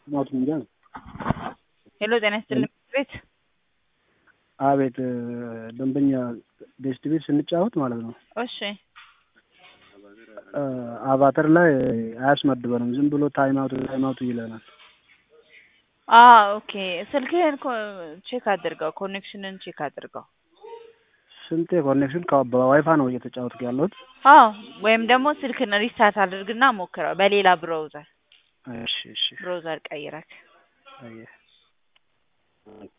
ሞት እንጃ። ሄሎ ጤና ይስጥልኝ ቤት አቤት ደንበኛ ቤስት ቤት ስንጫወት ማለት ነው እሺ አቫተር ላይ አያስመድበንም። ዝም ብሎ ታይም አውት ታይም አውት ይለናል። አ ኦኬ ስልክህን ቼክ አድርገው፣ ኮኔክሽንን ቼክ አድርገው። ስንቴ ኮኔክሽን በዋይፋ ነው እየተጫወትኩ ያለሁት። አዎ ወይም ደግሞ ስልክን ሪስታርት አድርግና ሞክረው በሌላ ብራውዘር እሺ እሺ ብራውዘር ቀይረክ አየህ